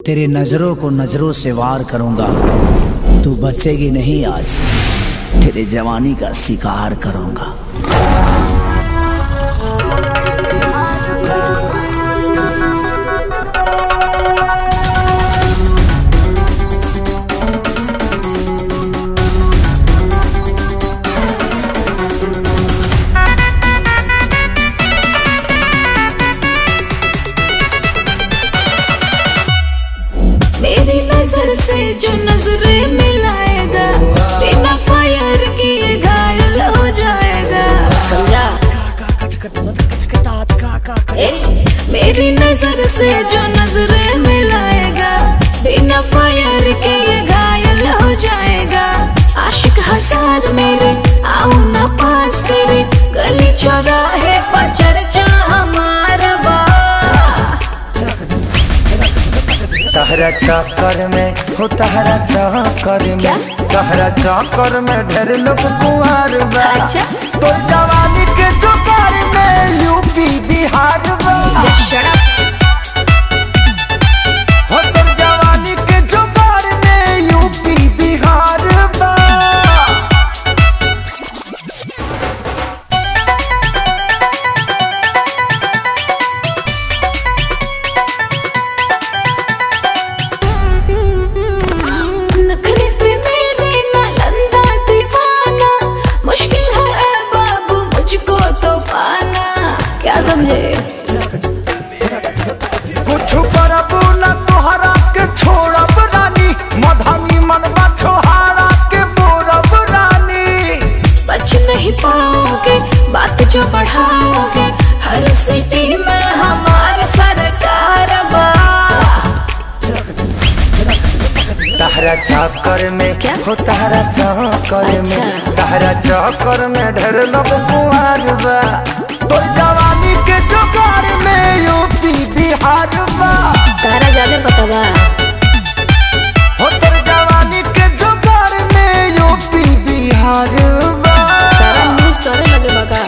तेरे नजरों को नजरों से वार करूंगा तू बचेगी नहीं आज तेरे जवानी का शिकार करूंगा मेरी नजर से जो नजरें मिलाएगा बिना फायर किए घायल हो जाएगा समझा ए, मेरी नजर से जो नजरें मिलाएगा बिना फायर किए घायल हो जाएगा आशिक हजार मेरे आओ ना पास तेरे गली चौराहे पर चर्चा हमारा बा तहरा चक्कर में हो तहरा चक्कर क्या? में तहरा चक्कर में ढेर लोग कुंवर बा अच्छा। तो जवानी के जुगार में यूपी बिहार बा हो तो जवानी के जुगार में यूपी बिहार बा नखरे पे मेरे नालंदा दीवाना मुश्किल है ऐ बाबू मुझको तो पाना क्या समझे कुछ करबू न तोहरा के छोड़ब रानी मधनी मनवा छोहारा के बोरब रानी बच नहीं पाओगे बात जो बढ़ाओगे हर सिटी में हमारा सरकार बा तहरा चक्कर में क्या? हो तहरा चक्कर में अच्छा। तहरा चक्कर में ढेर लोग कुंवर बा तो जवानी के जुगार में यूपी बिहार बा तारा ज्यादा पता बा हो तर जवानी के जुगार में यूपी बिहार बा सारा न्यूज तोरे लगे बका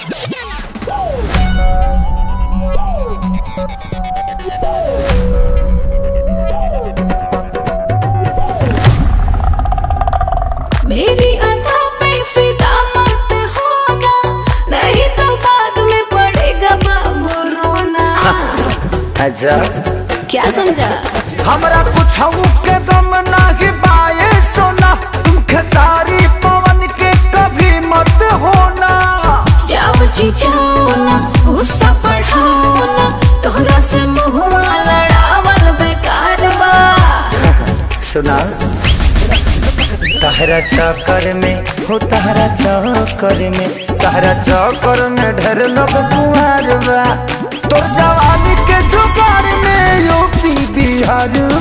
मेरी अदा पे फिदा मत होना नहीं तो बाद में पड़ेगा बाबू रोना अच्छा क्या समझा हमरा कुछ के गम नाही बाए सोना तुम खेसारी पवन के कभी मत होना जाओ जी जाओ ना गुस्सा बढ़ाओ ना तोहरा से मुहुआ लड़ावल बेकार बा सुना तहरा चक्कर में हो तहरा चक्कर में तहरा चक्कर में ढेर लोग कुंवर बा तो जवानी के जुगार में यूपी बिहार